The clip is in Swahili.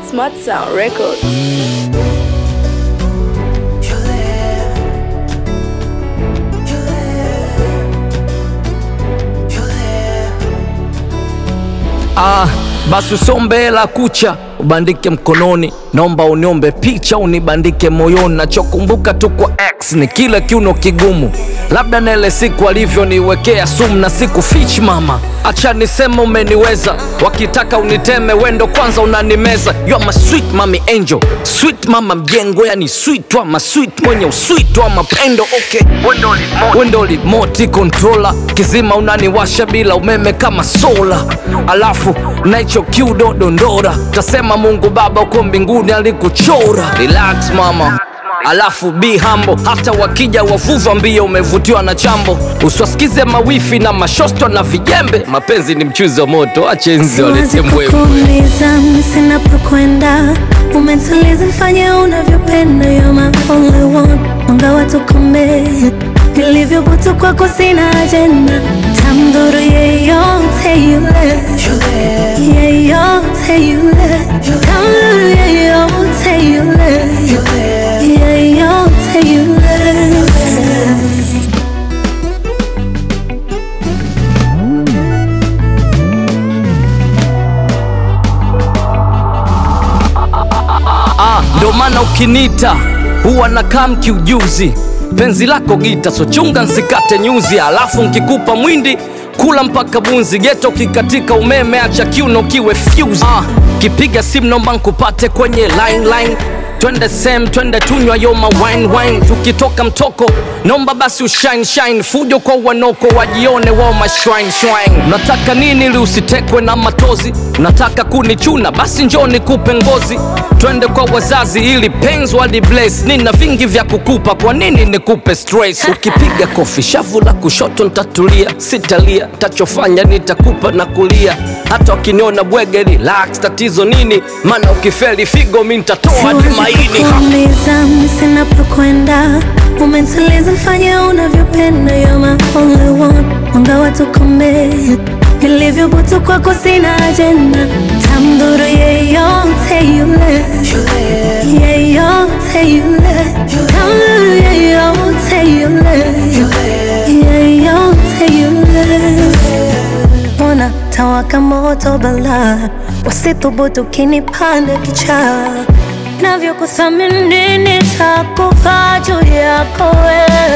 Smart Sound Records. Ah, basi usombe hela kucha ubandike mkononi, naomba uniombe picha unibandike moyoni. Nachokumbuka tu kwa X ni kile kiuno kigumu, labda na ile siku alivyoniwekea sumu na siku fich mama, acha niseme umeniweza, wakitaka uniteme wendo kwanza unanimeza. You are my sweet mami angel, sweet mama mjengo, yani sweet ama sweet mwenye usweet wa mapendo. Okay, wendo remote controller, kizima unaniwasha bila umeme kama sola, alafu naicho kiudo dondora, tasema Mungu Baba uko mbinguni alikuchora. Relax mama Alafu be humble, hata wakija wavuva mbio, umevutiwa na chambo, usiwasikize mawifi na mashosto na vijembe. Mapenzi ni mchuzi wa moto, ache nzi walete Siwezi mbwembwe. kukuuliza sinapokwenda, umetuliza fanya unavyopenda, you're my only one, mwanga wa tukome nilivyobutu kwako sina ajenda, tamdhuru yeyote yule, yeyote yule, tamdhuru yeyote yule, yeyote yule. Ah, ndo maana ukinita huwa na kam kiujuzi, penzi lako gita, so chunga nsikate nyuzi, alafu nkikupa mwindi kula mpaka bunzi, geto kikatika umeme, acha kiuno kiwe fuse. Ah, kipiga simu nomba nkupate kwenye line line twende sem twende tunywa yoma wine wine, tukitoka mtoko nomba basi ushine shine, fujo kwa wanoko wajione wao mashwine shwine. Nataka nini ili usitekwe na matozi? Nataka kunichuna basi njoo nikupe ngozi, twende kwa wazazi ili penzi wali bless. Nina vingi vya kukupa, kwa nini nikupe stress? Ukipiga kofi shavu la kushoto nitatulia, sitalia, tachofanya nitakupa na kulia, hata wakiniona bwege relax, tatizo nini? Maana ukifeli figo mi nitatoa hadi maini ha. kuuliza sinapokwenda, umetuliza fanya unavyopenda, you're my only one, mwanga wa tukome nilivyobutu kwako sina ajenda, tamdhuru yeyote yule, yeyote yule, tamdhuru yeyote yule, yeyote yule Ona tawaka moto bala, wasithubutu kinipanda kichaa, navyokuthamini nitakufa juu yako wewe